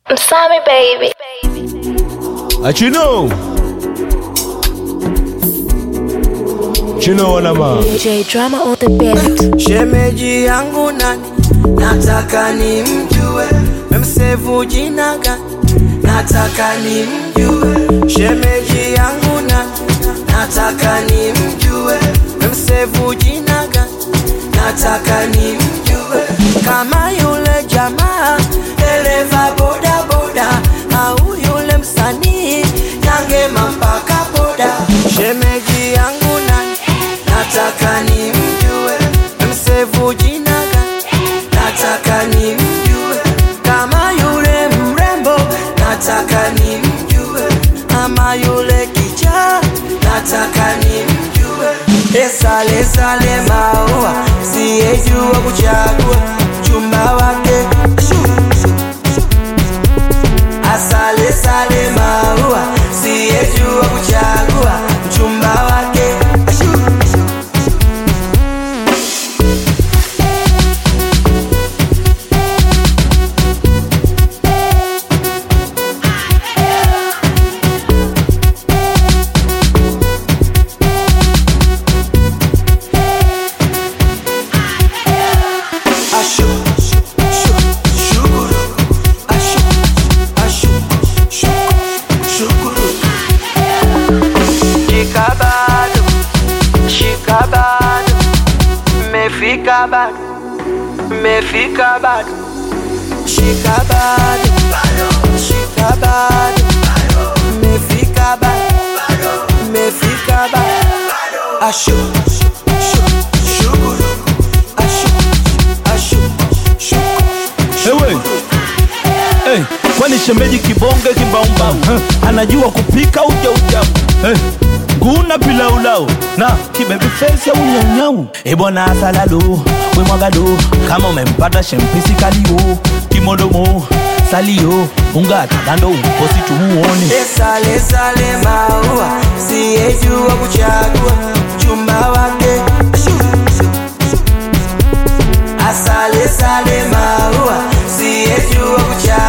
Msami baby. Achino. Chino wanama. DJ drama on the beat. Shemeji yangu nani, nataka nimjue, memsevu jina gani, nataka nimjue. Shemeji yangu nani, nataka nimjue, memsevu jina gani, nataka nimjue. Kama yule jamaa dereva boda boda, au yule msanii nyangema mpaka boda. Shemeji yangu nani, nataka nimjue, msevu jina gani, nataka nimjue. Kama yule mrembo, nataka nimjue, ama yule kichaa, nataka nimjue. Esale sale maua, siyejua kuchagua chumba wake Shu, shu, shu. Asale sale maua, siyejua kuchagua mchumba wake Shu, shu. Ashu, shu, shu, shukuru. Ashu, ashu, shu, shukuru. Shika bado, shika bado, mefika bado, mefika bado. Shika bado, shika bado, mefika bado, mefika bado. Ashu, shu, shu, shukuru. Ashu, ashu, shukuru. Ewe. Hey, kwani shemeji kibonge kimbaumbau huh? anajua kupika uja uja hey. nguna pilaulau na kibebi fesi au nyaunyau ebwana asalalo wemwagado kama umempata shempisi kalio kimodomo salio ungatakando uposi tumuone Esale sale maua, siyejua kuchagua chumba wake. Shu, shu, shu. Asale sale maua, siyejua kuchagua